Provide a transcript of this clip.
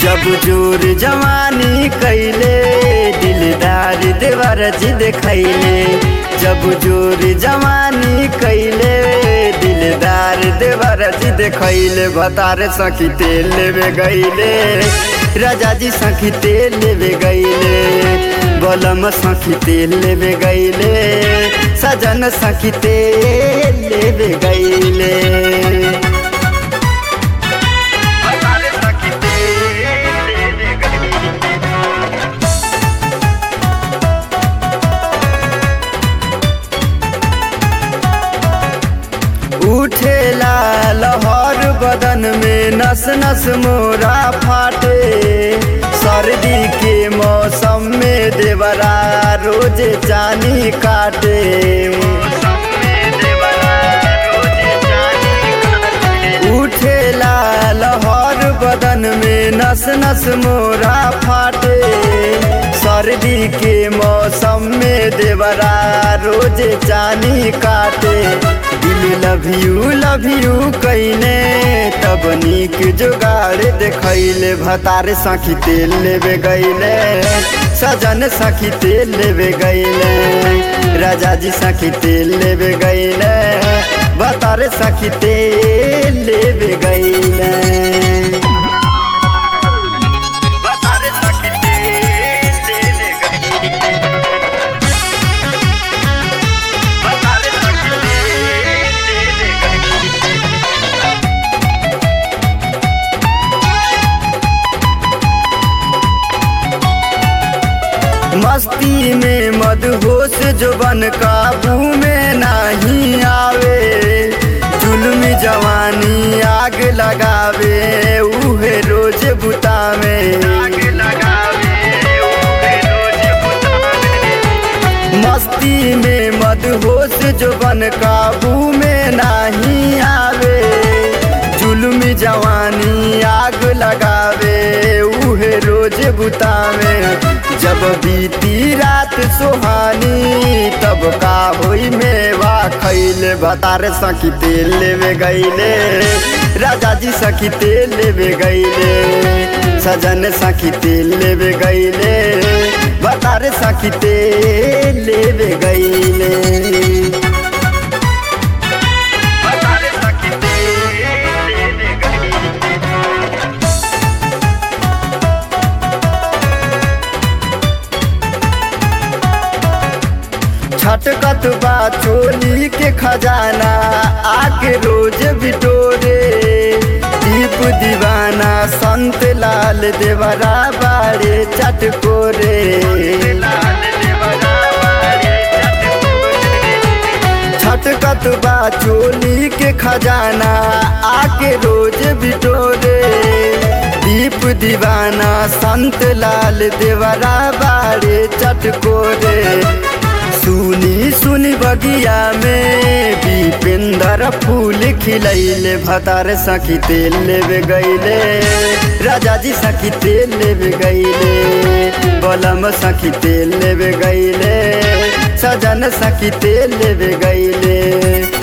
जब जोर जवानी कैले दिलदार देवर जी देखैले जब जोर जवानी कैले दिलदार देवर जी देखैले भतार सखी तेल लेवे गईले राजा जी सखी तेल लेवे गईले बलम सखी तेल लेवे गईले सजन सखी तेल लेवे गईले उठेला लहर बदन में नस नस मोरा फाटे सर्दी के मौसम में देवरा रोज चानी काटे उठेला लहर बदन में नस नस मोरा फाटे सर्दी के मौसम में देवरा रोज चानी काटे दिल लव यू लव यू कईने तब नीक जुगाड़ देखैले भतार सखी तेल लेवे गईले सजन सखी तेल लेवे गईले राजा जी सखी तेल लेवे गईले भतार सखी तेल लेवे गईले भतार सखी तेल लेवे गईले भतार सखी तेल लेवे गईले मस्ती में मदहोश जुबन काबू में नहीं आवे जुल्मी जवानी आग लगावे उहे रोज बुतावे मस्ती में मदहोश जुबन काबू में नहीं आवे जुल्मी जवानी आग लगावे उहे रोज बुतावे जब बीती रात सुहानी तब का होई मेवा खैले भतार सखी तेल लेवे गईले राजा जी सखी तेल लेवे गईले सजन सखी तेल लेवे गईले भतार सखी तेल लेवे गईले भतार सखी तेल लेवे गईले छटकत बा चोली के खजाना आके रोज बिटोरे दीप दीवाना संत लाल देवरा बारे चटकोरे छटकत बा चोली के खजाना आके रोज बिटोरे दीप दीवाना संत लाल देवरा बारे चटकोरे सुनी सुनी बगिया में दीपेंद्र फूल खिलैले भतार सखी तेल लेवे गईले राजा जी सखी तेल लेवे गईले बलम सखी तेल लेवे गईले सजन सखी तेल लेवे गईले